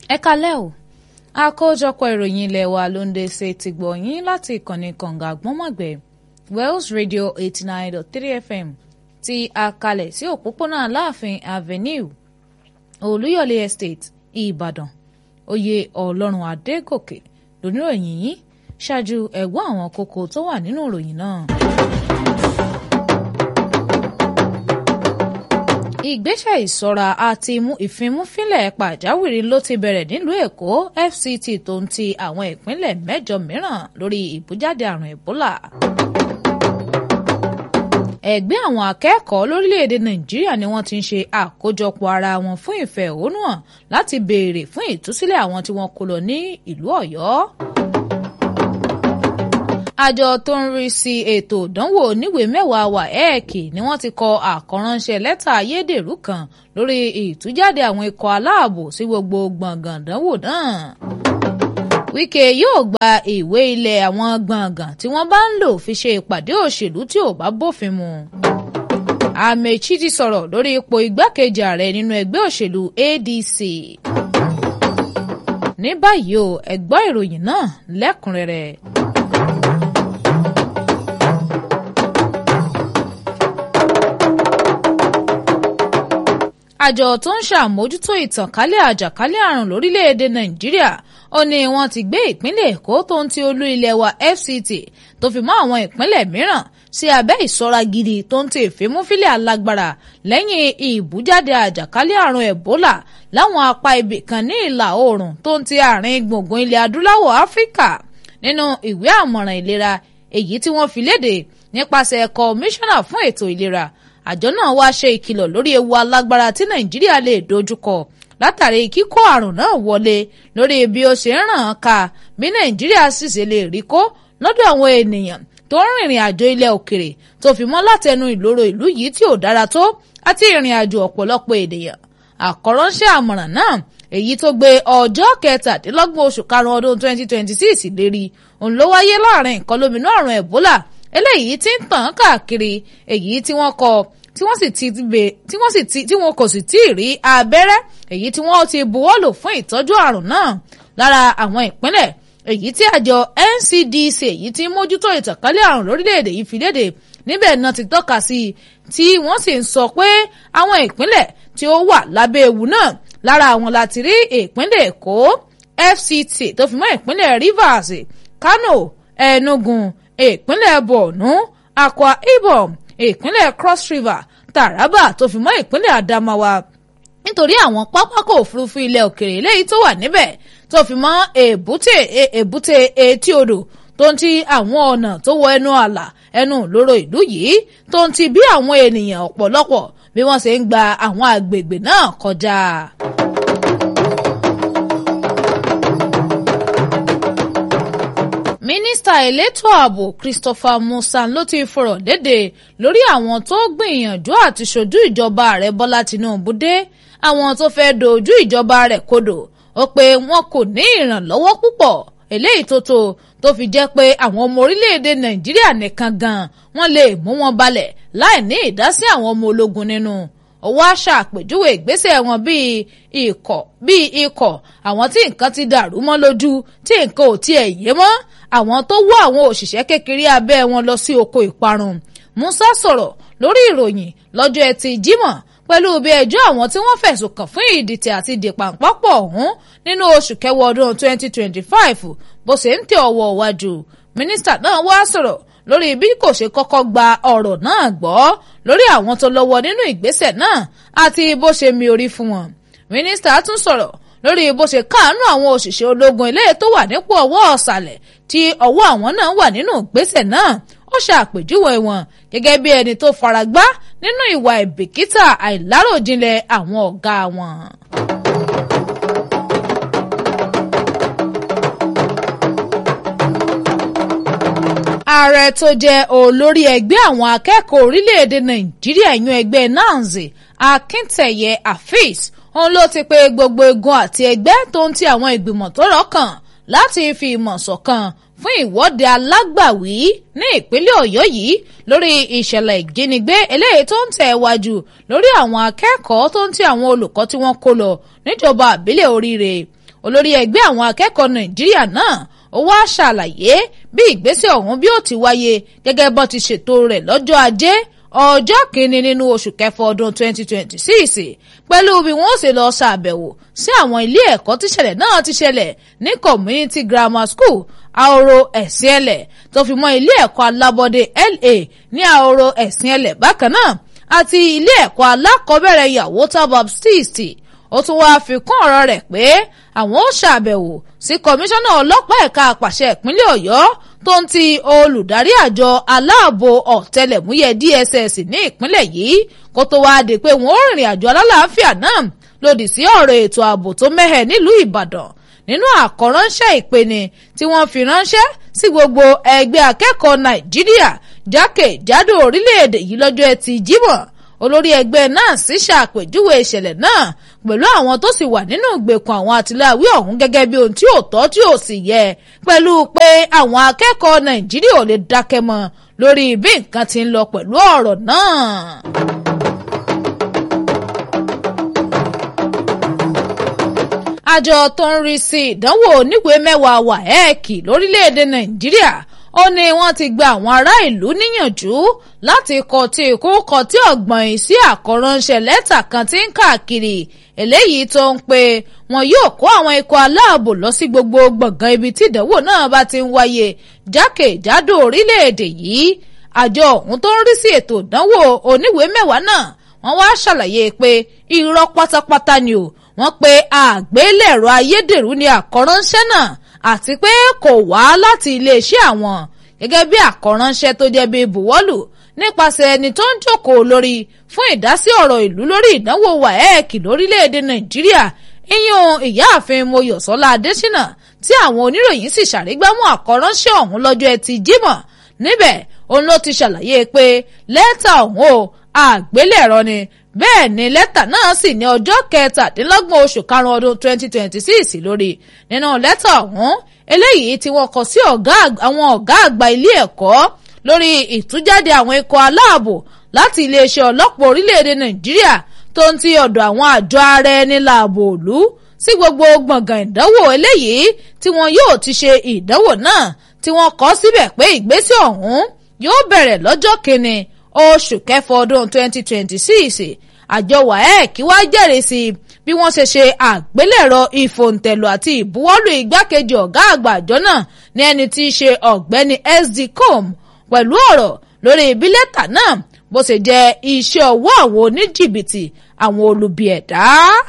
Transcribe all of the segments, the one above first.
ẹ kalẹ́ o àkójọpọ̀ ìròyìn ilé wa ló ń dé ṣe ti gbọ̀ yín láti ìkànnì kànga àgbọ́nmọ̀gbẹ́ Wells Radio eighty nine dot three FM ti àkàlẹ̀ sí òpópónà Aláàfin Avenue Olúyọ̀lé Estate Ìbàdàn oyè Ọlọ́run Adégòkè lóníròyìn yìí ṣáájú ẹ̀gbọ́n àwọn kókó tó wà nínú ìròyìn náà. ìgbésẹ̀ ìṣọ́ra àti ìfimúfínlẹ̀ pàjáwìrì ló ti bẹ̀rẹ̀ nílùú Èkó FCT tó ń ti àwọn ìpínlẹ̀ mẹ́jọ mìíràn lórí ìbújáde àrùn Ebola. ẹgbẹ́ àwọn akẹ́kọ̀ọ́ lórílẹ̀‐èdè Nàìjíríà ni wọ́n ti ń ṣe àkójọpọ̀ ara wọn fún ìfẹ̀hónúhàn láti béèrè fún ìtúsílẹ̀ àwọn tí wọ́n kó lọ ní ìlú Ọ̀yọ́ àjọ tó ń rí sí ètò ìdánwò oníwèé mẹ́wàá WAEC ni wọ́n ti kọ àkọ́ránṣẹ́ lẹ́tà ayédèrú kan lórí ìtújáde àwọn ikọ̀ aláàbò sí gbogbo gbọ̀ngàn ìdánwò náà. Wike yóò gba ìwé ilẹ̀ àwọn gbọ̀ngàn tí wọ́n bá ń lò fi ṣe ìpàdé òṣèlú tí ò bá bófin mu. Amechi ti sọ̀rọ̀ lórí ipò igbákejì ààrẹ nínú ẹgbẹ́ òṣèlú ADC. ní báyìí o ẹ gbọ́ ìròyìn náà lẹ́kùnrẹ́rẹ́. àjọ tó ń ṣàmójútó ìtànkálẹ̀ àjàkálẹ̀ àrùn lórílẹ̀‐èdè nàìjíríà ó ní wọ́n ti gbé ìpínlẹ̀ èkó tó ń ti olú ilẹ̀ wa fct tó fi mọ́ àwọn ìpínlẹ̀ mìíràn sí abẹ́ ìṣọ́ra gidi tó ń ti ìfimúfilẹ̀ alágbára lẹ́yìn ìbújáde àjàkálẹ̀ àrùn ebola láwọn apá ibì kan ní ìlà oòrùn tó ń ti àárín gbùngbùn ilẹ̀ adúláwọ̀ áfíríkà nínú ìwé àmọ̀ràn ìlera èyí tí wọ́n fi léde nípasẹ̀ kọmíṣánná fún ètò ìlera àjọ náà wá ṣe ìkìlọ̀ lórí ewu alágbára tí nàìjíríà lè dojúkọ látàrí kíkó àrùn náà wọlé lórí bí ó ṣe ń ràn án ká bí nàìjíríà sì ṣe lè rí kó lọ́dọ̀ àwọn ènìyàn tó ń rìnrìn àjò ilẹ̀ òkèrè tó fi mọ́ látẹnu ìloro ìlú yìí tí ò dára tó àti ìrìn àjò ọ̀pọ̀lọpọ̀ ènìyàn àkọ́ránṣẹ́ àmọ̀ràn náà èyí tó gbé ọjọ́ kẹtàdínlọ́gbọ̀n oṣù karùn-ún ọdún 2026 lérí òun ló wáyé láàrin ìkọlóminú àrùn ẹ̀bólà eléyìí tí ń tàn káàkiri èyí tí wọ́n kọ tí wọ́n sì ti bè tí wọ́n sì ti tí wọn kò sì tí ì rí abẹ́rẹ́ èyí tí wọ́n ti buwọ́lù fún ìtọ́jú àrùn náà lára àwọn ìpínlẹ̀ èyí tí àjọ NCDC èyí tí ń mójútó ìtànkálẹ̀ àrùn lórílẹ̀‐èdè yìí fi léde níbẹ̀ náà ti tọ́ka sí i tí wọ́n sì ń sọ pé àwọn ìpínlẹ̀ tí ó wà lábẹ́ ewu náà lára àwọn láti rí ìpínlẹ̀ Èkó FCT tó fi mọ́ ìpínlẹ̀ Rivers Kano Enugu ìpínlẹ̀ Borno Akwa Ibom ìpínlẹ̀ Cross River Taraba tó fi mọ́ ìpínlẹ̀ Adamawa nítorí àwọn pápákọ̀ òfurufú ilẹ̀ òkèrè eléyìí tó wà níbẹ̀ tó fi mọ́ èbúté èbúté etí odò tó ń ti àwọn ọ̀nà tó wọ ẹnu àlà ẹnu lóró ìlú yìí tó ń ti bí àwọn ènìyàn ọ̀pọ̀lọpọ̀ bí wọ́n ṣe ń gba àwọn àgbègbè náà kọjá. mínísítà elétò ààbò Christopher Musa ló ti fọ̀rọ̀ léde lórí àwọn tó gbìyànjú àti ṣojú ìjọba ààrẹ Bọ́lá Tinubu dé àwọn tó fẹ́ dojú ìjọba rẹ̀ kodò ó pé wọn kò ní ìrànlọ́wọ́ púpọ̀ eléyìí tó tó tó fi jẹ́ pé àwọn ọmọ orílẹ̀-èdè Nàìjíríà nìkan gan wọ́n lè mú wọn balẹ̀ láì ní ìdásí àwọn ọmọ ológun nínú ó wá ṣàpèjúwe ìgbésẹ̀ wọn bíi ikọ̀ bíi ikọ̀ àwọn tí nǹkan ti dàrú mọ́ lójú tí nǹkan ò tiẹ̀ yé mọ́ àwọn tó wọ́ àwọn òṣìṣẹ́ kékeré abẹ́ wọn lọ sí oko ìparun Musa sọ̀rọ̀ lórí ìròyìn lọ́jọ́ ẹtì Jímọ̀ pẹ̀lú bí ẹjọ́ àwọn tí wọ́n fẹ̀sùn kàn fún ìdìtẹ̀ àti ìdìpàǹpọ̀pọ̀ ọ̀hún nínú oṣù kẹwàá ọdún 2025 bó ṣe ń tẹ ọwọ́ wájú mínísítà náà wá sọ̀rọ̀ lórí bí kò ṣe kọ́kọ́ gba ọ̀rọ̀ náà gbọ́ lórí àwọn tó lọ́wọ́ nínú ìgbésẹ̀ náà àti bó ṣe mi orí fún wọn. mínísítà tún sọ̀rọ̀ lórí bó ṣe káàánú àwọn òṣìṣẹ́ ológun ilé tó wà nípò ọwọ́ ọ̀sàlẹ̀ tí ọwọ́ àwọn náà wà nínú ìgbésẹ̀ náà ó ṣàpèjúwe wọn gẹ́gẹ́ bí ẹni tó faragbá nínú ìwà ìbìkítà àìláròjinlẹ̀ àwọn ọ̀gá wọn. ààrẹ tó jẹ́ olórí ẹgbẹ́ àwọn akẹ́kọ̀ọ́ orílẹ̀-èdè nàìjíríà yún ẹgbẹ́ nanzi akíntẹ̀yẹ afeez òun ló ti pe gbogbo igun àti ẹgbẹ́ tó ń ti àwọn ìgbìmọ̀ tó rọ́kàn láti fi ìmọ̀ ṣọ̀kan fún ìwọ́de alágbàwí ní ìpínlẹ̀ ọ̀yọ́ yìí lórí ìṣẹ̀lẹ̀ ìjínigbé eléyìí tó ń tẹ̀ wájú lórí àwọn akẹ́kọ̀ọ́ tó ń ti àwọn olùkọ́ tí wọ́n kó lọ níjọba àbílẹ̀ oríire olórí ẹgbẹ́ àwọn akẹ́kọ̀ọ́ nàìjíríà náà ó wá ṣàlàyé bí ìgbésẹ̀ ọ̀hún bí ó ti wáyé gẹ́gẹ́ bó ti ṣètò rẹ̀ lọ́jọ́ ajé ọjọ́ kìíní nínú oṣù kẹfà ọdún 2026 pẹ̀lú bí wọ́n ṣe lọ ṣàbẹ̀wò sí àwọn ilé ẹ̀kọ́ tíṣẹ̀lẹ̀ náà ti ṣẹlẹ̀ ní community grammar school àhoro ẹ̀sìn ẹlẹ̀ tó fi mọ́ ilé ẹ̀kọ́ alábọ́dé LA ní àhoro ẹ̀sìn ẹlẹ̀ bákan náà àti ilé ẹ̀kọ́ alákọ̀ọ́bẹ̀rẹ̀ Yawota Baptist ó tún wáá fi kún ọ̀rọ̀ rẹ̀ pé àwọn ó ṣàbẹ̀wò sí kọmíṣánná ọlọ́pàá ẹ̀ka àpàṣẹ ìpínlẹ̀ Ọ̀yọ́ tó ń ti olùdarí àjọ aláàbò ọ̀tẹlẹ̀múyẹ́ DSS ní ìpínlẹ̀ yìí kó tó wáá di pé wọ́n ó rìnrìn àjò alálàáfíà náà lòdì sí ọ̀rọ̀ ètò ààbò tó mẹ́hẹ̀ nílùú Ìbàdàn nínú àkọ́ránṣẹ́ ìpeni tí wọ́n fi ránṣẹ́ sí gbogbo ẹgbẹ́ akẹ́kọ̀ọ́ Nàìjíríà jákèjádò orílẹ̀-èdè yìí lọ́jọ́ ẹtì Jímọ̀ olórí ẹgbẹ́ náà sì ṣàpèjúwe ìṣẹ̀lẹ̀ náà pẹ̀lú àwọn tó sì wà nínú ìgbèkùn àwọn àtìláwí ọ̀hún gẹ́gẹ́ bí ohun tí ò tọ́ tí ò sì yẹ pẹ̀lú pé àwọn akẹ́kọ̀ọ́ Nàìjíríà ò lè dákẹ́ mọ́ lórí bí nǹkan ti ń lọ pẹ̀lú ọ̀rọ̀ náà. àjọ tó ń rí sí ìdánwò oníwèé mẹ́wàá wàhẹ́ẹ̀kì lórílẹ̀‐èdè Nàìjíríà ó ní wọ́n ti gba àwọn ará ìlú níyànjú láti kọtí ikú kọtí ọ̀gbọ̀n yìí sí àkọ́ránṣẹ́ lẹ́tà kan tí ń káàkiri eléyìí tó ń pe wọn yóò kó àwọn ikọ̀ aláàbò lọ sí gbogbo gbọ̀ngàn ibi tí ìdánwò náà bá ti ń wáyé jákèjádò orílẹ̀-èdè yìí àjọ ọ̀hún tó ń rí sí ètò ìdánwò oníwèé mẹ́wàá náà wọ́n wá ṣàlàyé pé irọ́ pátápátá ni o wọ́n pe àgbélẹ̀rọ ayédèrú ni àkọ́ránṣẹ́ náà àti pé kò wá láti iléeṣẹ́ àwọn gẹ́gẹ́ bí àkọ́ránṣẹ́ tó jẹ́ bíi buwọ́lù nípasẹ̀ ẹni tó ń jókòó lórí fún ìdásí ọ̀rọ̀ ìlú lórí ìdánwò wáẹ́ẹ̀kì lórílẹ̀‐èdè nàìjíríà ìyún ìyáàfin mọ́yọ̀sọ́lá adésínà tí àwọn oníròyìn sì ṣàrígbámú àkọ́ránṣẹ́ ọ̀hún lọ́jọ́ ẹtì jímọ̀ níbẹ̀ òun ló ti ṣàlàyé pé lẹ́tà ọ̀hún o àgbélẹ̀rọ ni bẹ́ẹ̀ ni lẹ́tà náà sì ní ọjọ́ kẹtàdínlọ́gbọ̀n oṣù karùn-ún ọdún 2026 lórí nínú lẹ́tà ọ̀hún eléyìí tí wọ́n kọ sí àwọn ọ̀gá àgbà ilé ẹ̀kọ́ lórí ìtújáde àwọn ikọ̀ aláàbò láti iléeṣẹ́ ọlọ́pàá orílẹ̀-èdè nàìjíríà tó ń ti ọ̀dọ̀ àwọn àjọ ara ẹni láàbò òlu sí gbogbo gbọ̀ngàn ìdánwò eléyìí tí wọn yóò ti ṣe ìdánwò náà tí wọ́n kọ síbẹ̀ pé ìgbésẹ̀ ọ̀hún yóò bẹ̀rẹ̀ lọ́jọ́ kìíní oṣù kẹfà ọdún 2026 àjọ waec wá jẹ́rìí sí bí wọ́n ṣe ṣe àgbélẹ̀rọ ìfòǹtẹ̀lù àti ìbuwọ́lù igbákejì ọ̀gá àgbà àjọ náà ní ẹni tí í ṣe ọ̀gbẹ́ni sd com pẹ̀lú ọ̀rọ̀ lórí bí lẹ́tà náà bó ṣe jẹ́ iṣẹ́ ọwọ́ àwọn oníjìbìtì àwọn olubi ẹ̀dá.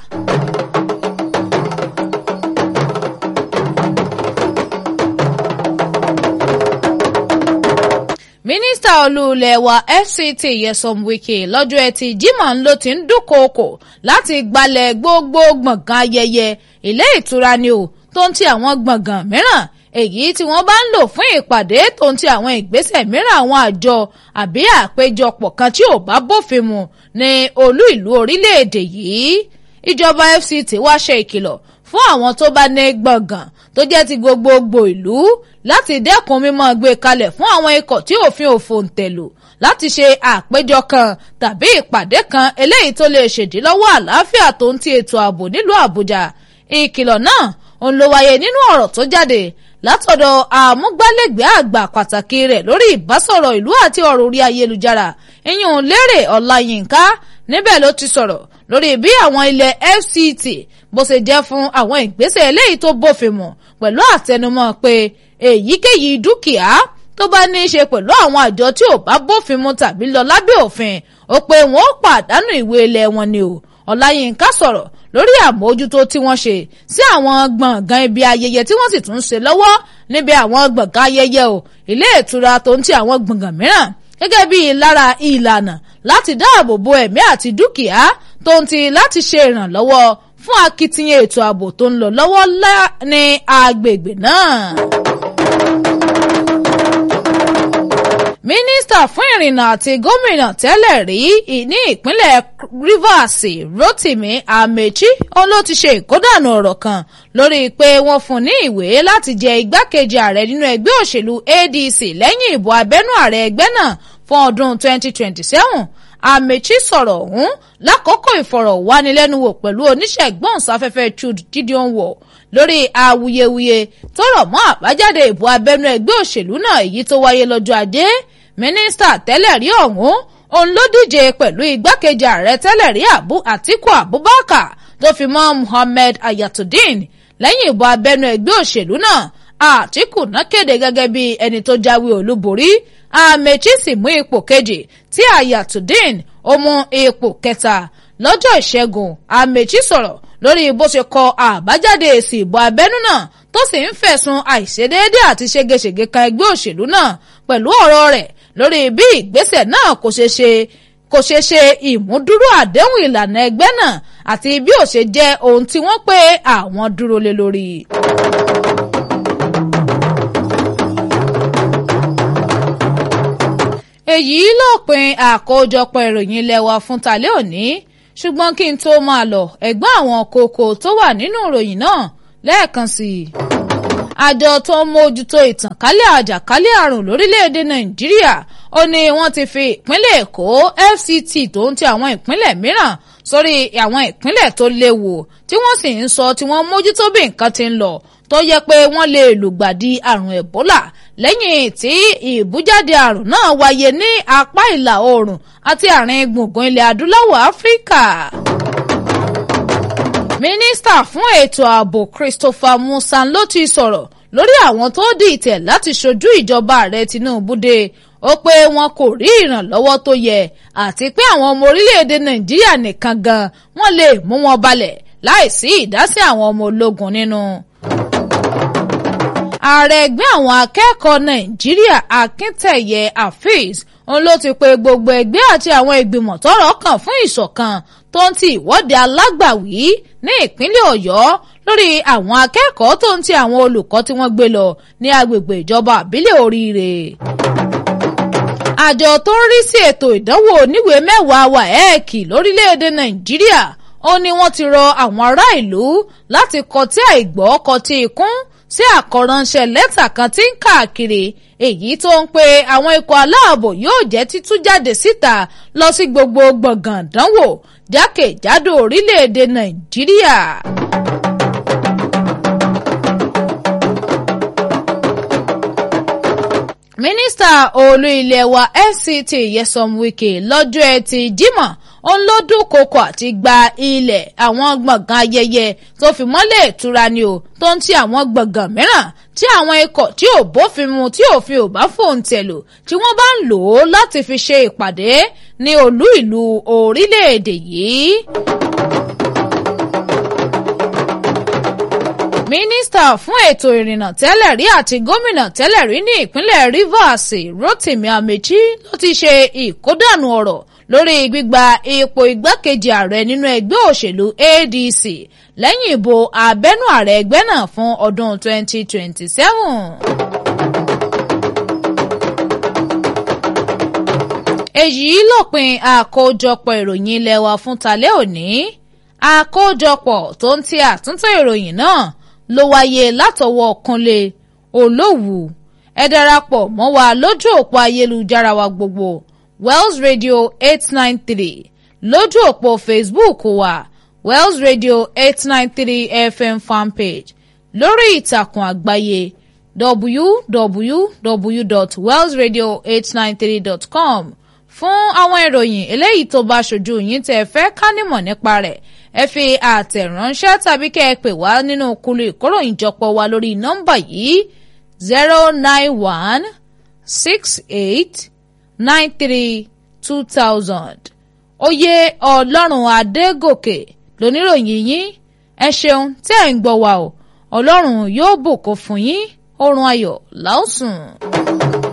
mínísítà olúulẹ̀ wa fct Nyesom Wike lọ́jọ́ ẹtì Jímọ̀ ló ti ń dúnkookò láti gbalẹ̀ gbogbo gbọ̀ngàn ayẹyẹ ilé ìtura ni o tó ń ti àwọn gbọ̀ngàn mìíràn èyí tí wọ́n bá ń lò fún ìpàdé tó ń ti àwọn ìgbésẹ̀ mìíràn àwọn àjọ àbí àpéjọpọ̀ kan tí ò bá bófin mu ní olú ìlú orílẹ̀-èdè yìí ìjọba fct wá ṣe ìkìlọ̀ fún àwọn tó bá ní gbọ̀ngàn tó jẹ́ ti gbogbogbò ìlú láti dẹ́kun mímọ́ gbé kalẹ̀ fún àwọn ikọ̀ tí òfin òfò ń tẹ̀lò láti ṣe àpéjọ kan tàbí ìpàdé kan eléyìí tó lè ṣèdílọ́wọ́ àlàáfíà tó ń ti ètò ààbò nílùú àbújá ìkìlọ̀ náà òun ló wáyé nínú ọ̀rọ̀ tó jáde látọ̀dọ̀ àmúgbálẹ́gbẹ̀ẹ́ àgbà pàtàkì rẹ̀ lórí ìbásọ̀rọ̀ ìlú àti ọ̀rọ̀ orí ayélujára ìyún lérè ọláyínká níbẹ̀ ló ti sọ̀rọ̀ lórí bí àwọn ilẹ̀ fct bó ṣe jẹ́ fún àwọn ìgbésẹ̀ eléyìí tó bófin mu pẹ̀lú àtẹnumọ́ pé èyíkéyìí dúkìá tó bá ní í ṣe pẹ̀lú àwọn àjọ tí ò bá bófin mu tàbí lọ lábẹ́ òfin ó pé wọn ó pàdánù ìwé ilẹ̀ wọn ni o ọláyínká sọ̀rọ̀ lórí àmójútó tí wọ́n ṣe sí àwọn gbọ̀ngàn ibi ayẹyẹ tí wọ́n sì tún ṣe lọ́wọ́ níbi àwọn gbọ̀ngàn ayẹyẹ o ilé ìtura tó ń ti àwọn gbọ̀ngàn mìíràn gẹ́gẹ́ bí lára ìlànà láti dáàbò bo ẹ̀mí àti dúkìá tó ń ti láti ṣe ìrànlọ́wọ́ fún akitiyan ètò ààbò tó ń lọ lọ́wọ́ ní agbègbè náà. mínísítà fún ìrìnnà àti gómìnà tẹ́lẹ̀ rí ní ìpínlẹ̀ Rivers Rotimi Amechi òun ló ti ṣe ìkódànù ọ̀rọ̀ kan lórí pé wọ́n fún ní ìwé láti jẹ igbákejì ààrẹ nínú ẹgbẹ́ òṣèlú ADC lẹ́yìn ìbò abẹ́nú ààrẹ ẹgbẹ́ náà fún ọdún 2027 Amechi sọ̀rọ̀ ọ̀hún lákòókò ìfọ̀rọ̀wánilẹ́nuwò pẹ̀lú oníṣẹ́ ìgbóhùnsáfẹ́fẹ́ Jude Gideon wò lórí awuyewuye tó rọ̀ mọ́ àbájáde ìbò abẹ́nú ẹgbẹ́ òṣèlú náà èyí tó wáyé lọ́jọ́ ajé mínísítà tẹ́lẹ̀ rí ọ̀hún òun ló díje pẹ̀lú igbákejì ààrẹ tẹ́lẹ̀ rí Abu Atiku Abubakar tó fi mọ́ Muhammed Ayatollah lẹ́yìn ìbò abẹ́nú ẹgbẹ́ òṣèlú náà Àtíkù náà kéde gẹ́gẹ́ bí ẹni tó jáwé olúborí Amechi sì mú ipò kejì tí Ayatollah ó mú ipò kẹta lọ́jọ́ ìṣẹ́gun Amechi sọ̀rọ̀ lórí bó ṣe kọ àbájáde èsì ìbò abẹ́nú náà tó sì ń fẹ̀sùn àìṣedéédé àti ségesège kan ẹgbẹ́ òṣèlú náà pẹ̀lú ọ̀rọ̀ rẹ̀ lórí bí ìgbésẹ̀ náà kò ṣe ṣe kò ṣe ṣe ìmúdúró àdéhùn ìlànà ẹgbẹ́ náà àti bí ó ṣe jẹ́ ohun tí wọ́n pé àwọn dúró lé lórí. èyí lópin àkójọpọ̀ ìròyìn ilé wa fún tàlẹ́ òní ṣùgbọ́n kí n tó máa lọ ẹ̀gbọ́n àwọn kókó tó wà nínú ìròyìn náà lẹ́ẹ̀kan sí i. àjọ tó ń mójútó ìtànkálẹ̀ àjàkálẹ̀ àrùn lórílẹ̀‐èdè nàìjíríà ó ní wọ́n ti fi ìpínlẹ̀ èkó fct tó ń ti àwọn ìpínlẹ̀ mìíràn sórí àwọn ìpínlẹ̀ tó léwu tí wọ́n sì ń sọ tí wọ́n mójútó bí nǹkan ti ń lọ tó yẹ pé wọ́n lè lùgbàdì àrùn ẹ̀bólà lẹ́yìn tí ìbújáde àrùn náà wáyé ní apá ìlà oòrùn àti àárín gbùngbùn ilẹ̀ adúláwọ̀ áfíríkà. mínísítà fún ètò ààbò Christopher Musa ló ti sọ̀rọ̀ lórí àwọn tó dìtẹ̀ láti ṣojú ìjọba ààrẹ Tinubu dé ó pé wọn kò rí ìrànlọ́wọ́ tó yẹ àti pé àwọn ọmọ orílẹ̀-èdè Nàìjíríà nìkan gan wọ́n lè mú wọn balẹ̀ láìsí ìdásí àwọn ọmọ ológun nínú. ààrẹ ẹgbẹ́ àwọn akẹ́kọ̀ọ́ Nàìjíríà Akíntẹ̀yẹ Afeez òun ló ti pe gbogbo ẹgbẹ́ àti àwọn ìgbìmọ̀ tọ́rọ̀ kàn fún ìṣọ̀kan tó ń ti ìwọ́de alágbàwí ní ìpínlẹ̀ Ọ̀yọ́ lórí àwọn akẹ́kọ̀ọ́ tó ń ti àwọn olùkọ́ tí wọ́n gbé lọ ní agbègbè ìjọba àbílẹ̀ Oríire àjọ tó ń rí sí ètò ìdánwò oníwèé mẹ́wàá WAEC lórílẹ̀‐èdè Nàìjíríà ó ní wọ́n ti rọ àwọn ará ìlú láti kọtí àìgbọ́ kọtí ikún sí àkọ́ránṣẹ́ lẹ́tà kan tí ń káàkiri èyí tó ń pe àwọn ikọ̀ aláàbò yóò jẹ́ títú jáde síta lọ sí gbogbo gbọ̀ngàn ìdánwò jákèjádò orílẹ̀‐èdè Nàìjíríà. mínísítà olú ilé wa FCT Nyesom Wike lọ́jọ́ ẹtì Jímọ̀ òun ló dúnkokò àti gba ilẹ̀ àwọn gbọ̀ngàn ayẹyẹ tó fi mọ́lẹ̀ ìtura ni o tó ń ti àwọn gbọ̀ngàn mìíràn tí àwọn ikọ̀ tí ò bófin mu tí òfin ò bá fòǹtẹ̀ lò tí wọ́n bá ń lò ó láti fi ṣe ìpàdé ní olú ìlú orílẹ̀-èdè yìí. mínísítà fún ètò ìrìnnà tẹ́lẹ̀ rí àti gómìnà tẹ́lẹ̀ rí ní ìpínlẹ̀ Rivers Rotimi Amechi ló ti ṣe ìkódànù ọ̀rọ̀ lórí gbígba ipò igbákejì ààrẹ nínú ẹgbẹ́ òṣèlú ADC lẹ́yìn ìbò abẹ́nú ààrẹ ẹgbẹ́ náà fún ọdún 2027. èyí lópin àkójọpọ̀ ìròyìn ilé wa fún talẹ́ òní àkójọpọ̀ tó ń ti àtúntò ìròyìn náà ló wáyé látọwọ́ Kúnlé Olówù ẹ darapọ̀ mọ́ wa lójú òpó ayélujára wa gbogbo Wells Radio eight nine three lójú òpó Facebook wa Wells Radio eight nine three FM fanpage lórí ìtàkùn àgbáyé www.wellsradio893.com fún àwọn ìròyìn eléyìí tó bá ṣojú yín tẹ́ fẹ́ ká nímọ̀ nípa rẹ̀ ẹ fi àtẹ̀ránṣẹ́ tàbí kẹ́ ẹ pè wá nínú kulu ìkóròyìnjọpọ̀ wa lórí nọ́mbà yìí zero nine one six eight nine three two thousand. oyè ọlọ́run adégòkè lóníròyìn yín ẹ ṣeun tí ẹ̀ ń gbọ́ wa o ọlọ́run yóò bùkún fún yín oorun ayọ̀ láòsùn.